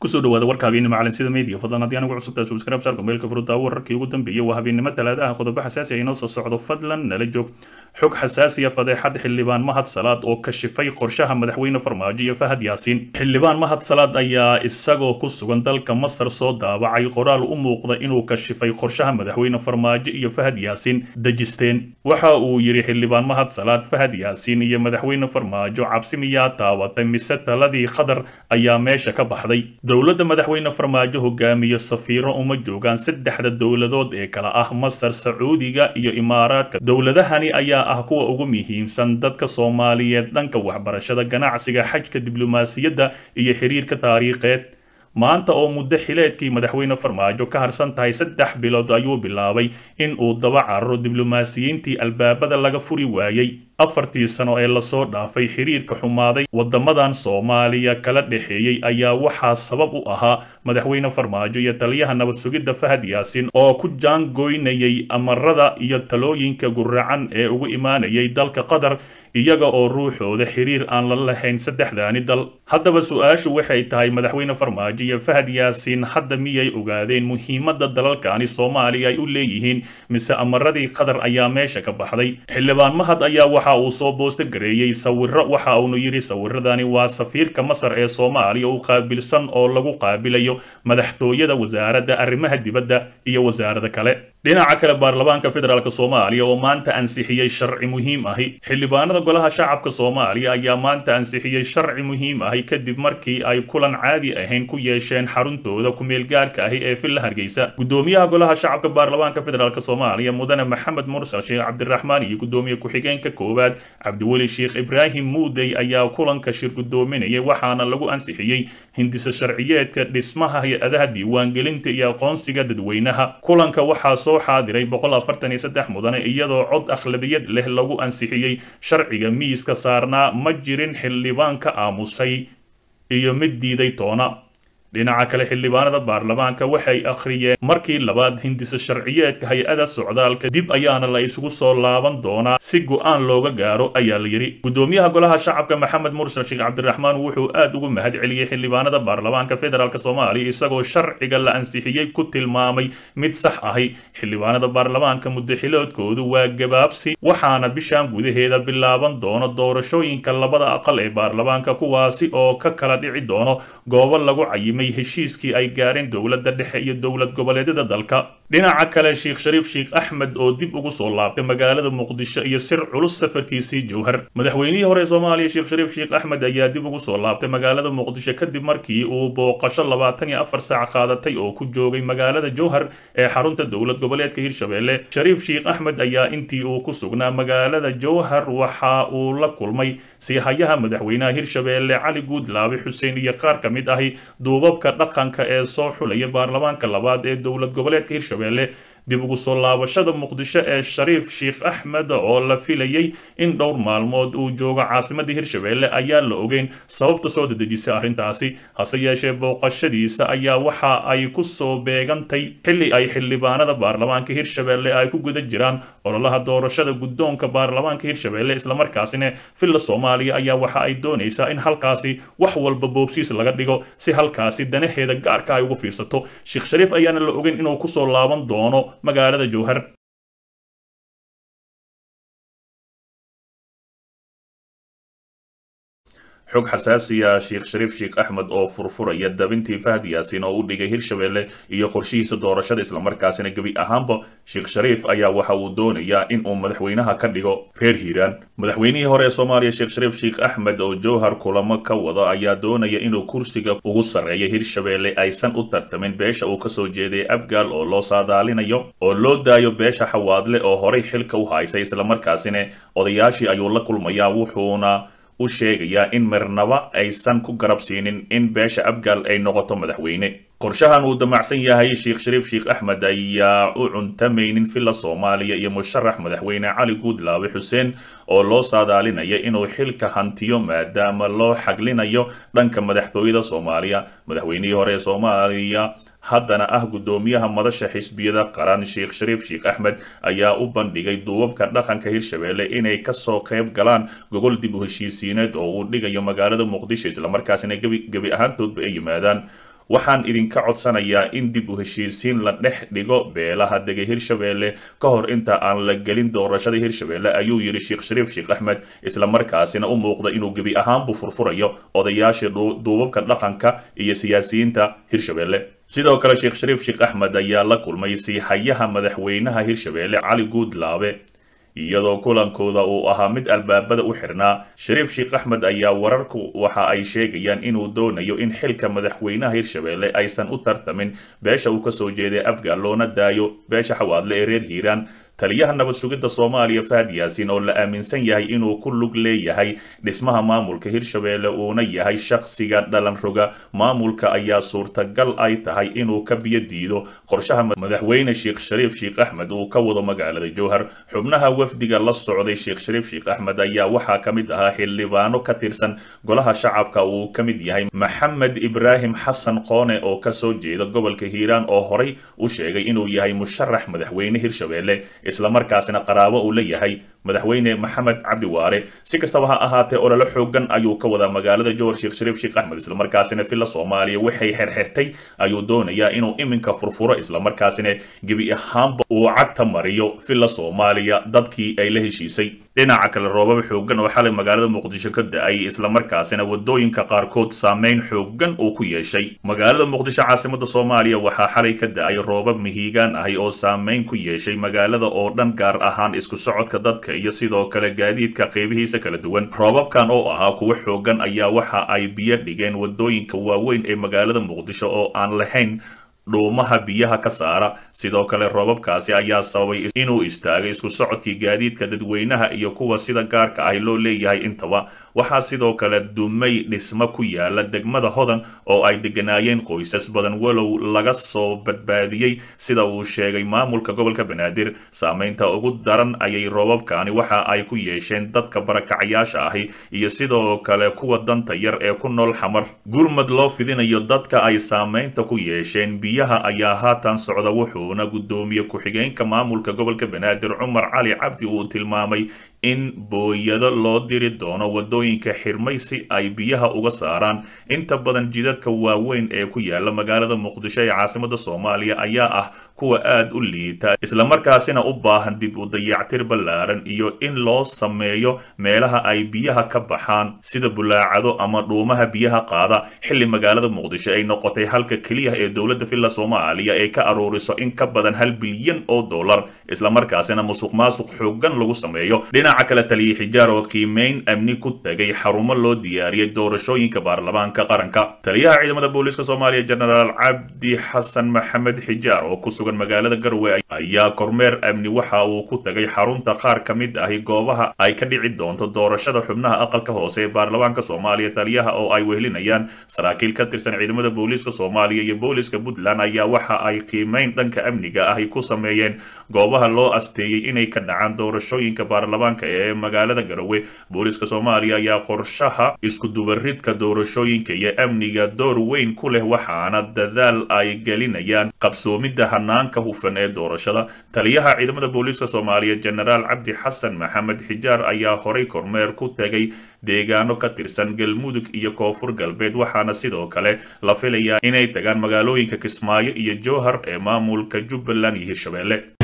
kusoo dhawaada warka habeennimo calansida media fadlan haddii anigu cusubtaa subscribe saarka meelka furudaawo wararkii ugu dambeeyay waa habeennimo talaadaha qodobo xasaasi ah inoo soo socdo fadlan nala joog xog xasaasiya fadeexad xildhibaan mahad salaad oo kashifay qorshaha madaxweyne farmaajo iyo fahad yaasiin xildhibaan mahad salaad ayaa isagoo ku sugan dalka masar soo daabacay qoraal u muuqda inuu kashifay qorshaha madaxweyne farmaajo iyo fahad yaasiin dejisteen waxa uu yidhi xildhibaan mahad salaad fahad yaasiin iyo madaxweyne farmaajo cabsi miyaa taabatay mise taladii khadar ayaa meesha ka baxday dowladda madaxweyne farmaajo hogaamiye safiiro uma joogaan saddexda dowladood ee kala ah masar sacuudiga iyo imaaraadka dowladahani ayaa ah kuwa ugu muhiimsan dadka soomaaliyeed dhanka waxbarashada ganacsiga xajka diblomaasiyadda iyo xiriirka taariikheed maanta oo muddo xileedkii madaxweyne farmaajo ka harsan tahay saddex bilood ayuu bilaabay in uu daba cararo diblomaasiyiintii albaabada laga furi waayey afartii sano ee lasoo dhaafay xiriirka xumaaday wadamadan soomaaliya kala dhexeeyey ayaa waxaa sabab u ahaa madaxweyne farmaajo iyo taliyaha nabad sugidda fahad yaasiin oo ku jaangoynayay amarada iyo talooyinka guracan ee ugu imaanayay dalka qatar iyaga oo ruuxooda xiriir aan la lahayn saddexdaani dal haddaba su-aashu waxay tahay madaxweyne farmaajo iyo fahad yaasiin hadda miyay ogaadeen muhiimadda dalalkani soomaaliya ay u leeyihiin mise amaradii qatar ayaa meesha ka baxday xildhibaan mahad ayaa waxa uu soo boosta gareeyey sawiro waxa uunu yidhi sawiradani waa safiirka masar ee soomaaliya u qaabilsan oo lagu qaabilayo madaxtooyada wasaaradda arrimaha dibadda iyo wasaarada kale dhinaca kale baarlamaanka federaalk soomaaliya oo maanta ansixiyey sharci muhiim ahi xildhibaanada golaha shacabka soomaaliya ayaa maanta ansixiyey sharci muhiim ahi kadib markii ay kulan caadi ahayn ku yeesheen xaruntooda ku-meelgaarka ahi ee villa hargeysa gudoomiyaha golaha shacabka baarlamaanka federaalk soomaaliya mudane maxamed mursal sheekh cabdiraxmaan iyo gudoomiye ku-xigeenka koowaad cabdiweli sheekh ibraahim muudey ayaa kulanka shir gudoominayay waxaana lagu ansixiyey hindisa sharciyeedka dhismaha hay-adaha diiwaangelinta iyo aqoonsiga dadweynaha kulanka waxaa soo xaadiray boqol afartan iyo saddex mudane iyadoo cod akhlabiyad leh lagu ansixiyey sharciga miiska saarnaa ma jirin xildhibaan ka aamusay iyo mid diiday toona dhinaca kale xildhibaanada baarlamaanka waxay akhriyeen markii labaad hindisa sharciyeedka hay-ada socdaalka dib ayaana la isugu soo laaban doonaa si go-aan looga gaaro ayaa la yidhi gudoomiyaha golaha shacabka maxamed mursal sheekh cabdiraxmaan wuxuu aad ugu mahad celiyey xildhibaanada baarlamaanka federaalk soomaaliya isagoo sharciga la ansixiyey ku tilmaamay mid sax ahi xildhibaanada baarlamaanka muddaxiloodkoodu waa gabaabsi waxaana bishan gudaheeda bilaaban doono doorashooyinka labada aqal ee baarlamaanka kuwaasi oo ka kala dhici doono goobo lagu cayimay heshiiskii ay gaareen dowladda dhexe iyo dowlad goboleedyada dalka dhinaca kale sheekh shariif sheekh axmed oo dib ugu soo laabtay magaalada muqdisho iyo sir culus safarkiisii jowhar madaxweynihii hore soomaaliya sheekh shariif sheekh axmed ayaa dib ugu soo laabtay magaalada muqdisho kadib markii uu booqasho labaatan iyo afar saac qaadatay oo ku joogay magaalada jowhar ee xarunta dowlad goboleedka hirshabelle shariif sheekh axmed ayaa intii uu ku sugnaa magaalada jowhar waxa uu la kulmay siihayaha madaxweynaha hirshabelle cali guudlaabe xuseen iyo qaar ka mid ahi duubabka dhaqanka ee soo xulaya baarlamaanka labaad ee dowlad goboleedka hirshabelle dib ugu soo laabashada muqdisho ee shariif sheekh axmed oo la filayey in dhowr maalmood uu joogo caasimadda hirshabelle ayaa la ogeyn sababta soo dedejisay arrintaasi hase yeeshee booqashadiisa ayaa waxa ay ku soo beegantay xilli ay xildhibaanada baarlamaanka hirshabelle ay ku guda jiraan ololaha doorashada guddoonka baarlamaanka hirshabelle islamarkaasina villa soomaaliya ayaa waxa ay doonaysaa in halkaasi wax walba boobsiis laga dhigo si halkaasi danaheeda gaarka ay ugu fiirsato sheekh shariif ayaana la ogeyn inuu kusoo laaban doono magaalada jowhar xog xasaasiya sheekh shariif sheekh axmed oo furfuraya dabintii fahad yaasiin oo u dhigay hirshabelle iyo qorshihiisa doorashada islamarkaasina gebi ahaanba sheekh shariif ayaa waxa uu doonayaa in uu madaxweynaha ka dhigo reer hiiraan madaxweynihii hore ee soomaaliya sheekh shariif sheekh axmed oo jowhar kulamo ka wada ayaa doonaya inuu kursiga ugu sarreeya hirshabelle aysan u tartamin beesha uu kasoo jeeday abgaal oo loo saadaalinayo oo loo daayo beesha xawaadle oo horay xilka u haysay islamarkaasina odayaashii ayuu la kulmayaa wuxuuna u sheegayaa in marnaba aysan ku garab siinin in beesha abgaal ay noqoto madaxweyne qorshahan uu damacsan yahay sheekh shariif sheekh axmed ayaa u cuntamaynin villa soomaaliya iyo musharax madaxweyne cali guudlaabe xuseen oo loo saadaalinaya inuu xilka hantiyo maadaama loo xaglinayo dhanka madaxtooyada soomaaliya madaxweynihii hore ee soomaaliya haddana ah guddoomiyaha madasha xisbiyada qaran sheekh shariif sheekh axmed ayaa u bandhigay duubabka dhaqanka hirshabelle inay kasoo qayb galaan gogol dib u heshiisiineed oo uu dhigayo magaalada muqdisho islamarkaasina gebi gebi ahaantoodba ay yimaadaan waxaan idinka codsanayaa in dib u heshiisiin la dhex dhigo beelaha dega hirshabeelle ka hor inta aan la gelin doorashada hirshabeelle ayuu yidhi sheekh shariif sheekh axmed islamarkaasina u muuqda inuu gebi ahaanbu furfurayo odayaashii duubabka dhaqanka iyo siyaasiyiinta hirshabeelle sidoo kale sheekh shariif sheekh axmed ayaa la kulmay siixayaha madaxweynaha hirshabeelle cali guudlaabe iyadoo kulankooda uu ahaa mid albaabada u xirnaa shariif sheekh axmed ayaa wararku waxa ay sheegayaan inuu doonayo in xilka madaxweynaha hirshabeelle aysan u tartamin beesha uu kasoo jeeday abgaal loona daayo beesha xawaadle ee reer hiiraan taliyaha nabad sugidda soomaaliya fahad yaasiin oo la aaminsan yahay inuu ku lug leeyahay dhismaha maamulka hirshabeelle uuna yahay shakhsiga dhalan roga maamulka ayaa suurtagal ay tahay inuu ka biyo diido qorshaha madaxweyne sheekh shariif sheekh axmed uu ka wado magaalada jowhar xubnaha wafdiga la socday sheekh shariif sheekh axmed ayaa waxaa ka mid ahaa xildhibaano ka tirsan golaha shacabka uu ka mid yahay maxamed ibraahim xasan qoone oo kasoo jeeda gobolka hiiraan oo horay u sheegay inuu yahay musharax madaxweyne hirshabeelle islamarkaasina qaraabo uu leeyahay madaxweyne maxamed cabdi waare si kastaba ha ahaatee olole xoogan ayuu ka wadaa magaalada jowhar sheekh shariif sheekh axmed islamarkaasina villa soomaaliya waxay xerxertay ayuu doonayaa inuu iminka furfuro islamarkaasina gebi ahaanba uu cagta mariyo villa soomaaliya dadkii ay la heshiisay dhinaca kale roobaba xoogan oo xalay magaalada muqdisho ka da-ay islamarkaasina wadooyinka qaarkood saameyn xoogan uu ku yeeshay magaalada muqdisho caasimada soomaaliya waxaa xalay ka da-ay roobab mihiigaan ahi oo saameyn ku yeeshay magaalada oo dhan gaar ahaan isku socodka dadka iyo sidoo kale gaadiidka qeybihiisa kala duwan roobabkan oo ahaa kuwo xoogan ayaa waxa ay biyo dhigeen wadooyinka waaweyn ee magaalada muqdisho oo aan lahayn dhuumaha biyaha ka saara sidoo kale roobabkaasi ayaa sababay inuu istaagay isku socodkii gaadiidka dadweynaha iyo kuwa sida gaarka ahi loo leeyahay intaba waxaa sidoo kale dumay dhismo ku yaala degmada hodan oo ay deganaayeen qoysas badan walow laga soo badbaadiyey sida uu sheegay maamulka gobolka banaadir saameynta ugu daran ayay roobabkani waxa ay ku yeesheen dadka barakacayaasha ahi iyo sidoo kale kuwa danta yar ee ku nool xamar gurmad loo fidinayo dadka ay saameynta ku yeesheen biyaha ayaa haatan socda wuxuuna guddoomiye ku-xigeenka maamulka gobolka banaadir cumar cali cabdi uu tilmaamay in booyado loo diri doono wadooyinka xirmay si ay biyaha uga saaraan inta badan jidadka waaweyn ee ku yaala magaalada muqdisho ee caasimada soomaaliya ayaa ah kuwa aad u liita islamarkaasina u baahan dib u dayactir ballaaran iyo in loo sameeyo meelaha ay biyaha ka baxaan sida bulaacado ama dhuumaha biyaha qaada xilli magaalada muqdisho ay noqotay halka keliya ee dowladda villa soomaaliya ee ka aruuriso in ka badan hal bilyan oo dollar islamarkaasina musuq maasuq xoogan lagu sameeyo dhinaca kale taliya xijaar oo qiimeyn amni ku tagay xarumo loo diyaariyey doorashooyinka baarlamaanka qaranka taliyaha ciidamada booliiska soomaaliya jenaraal cabdi xasan maxamed xijaar oo ku sugan magaalada garwe ayaa kormeer amni waxa uu ku tagay xarunta qaar ka mid ahi goobaha ay ka dhici doonto doorashada xubnaha aqalka hoose ee baarlamaanka soomaaliya taliyaha oo ay wehelinayaan saraakiil ka tirsan ciidamada booliiska soomaaliya iyo booliiska puntland ayaa waxa ay qiimeyn dhanka amniga ahi ku sameeyeen goobaha loo asteeyey inay ka dhacaan doorashooyinka baarlamaanka ee magaalada garowe booliiska soomaaliya ayaa qorshaha iskudubaridka doorashooyinka iyo amniga door weyn ku leh waxaana dadaal ay gelinayaan qabsoomidda hanaanka hufan ee doorashada taliyaha ciidamada booliiska soomaaliya jenaraal cabdi xasan maxamed xijaar ayaa horay kormeer ku tegay deegaano ka tirsan galmudug iyo koonfur galbeed waxaana sidoo kale la filayaa inay tagaan magaalooyinka kismaayo iyo jowhar ee maamulka jubbaland iyo hirshabelle